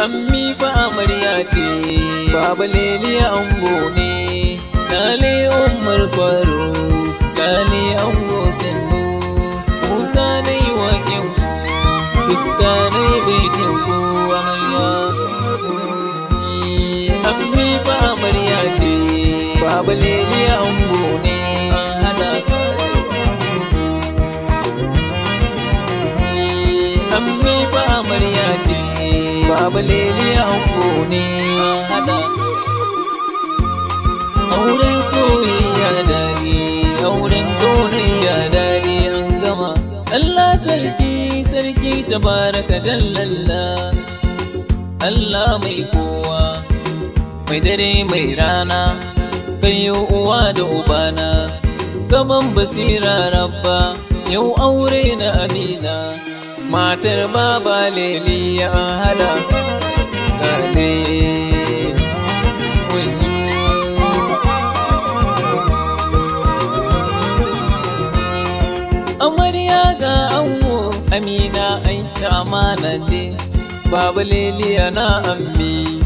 ammi fa amarya ce baba leliya ango ne lale umar faro lale ango sannu musa na yi waƙin fuska na yi baitin ku amarya ammi fa amarya ce baba leliya ango ne an hada ammi fa amarya ce baba leliya ango ne an hada auren soyayya dadi auren kaunayya dadi an gama Allah sarki sarki tabaraka jallalla Allah mai kowa mai dare mai rana kayo uwa da ubana gaman basira rabba yau aure na amina matar baba leliya an hada lale amarya ga ango amina ai ta amana ce baba leliya na ammi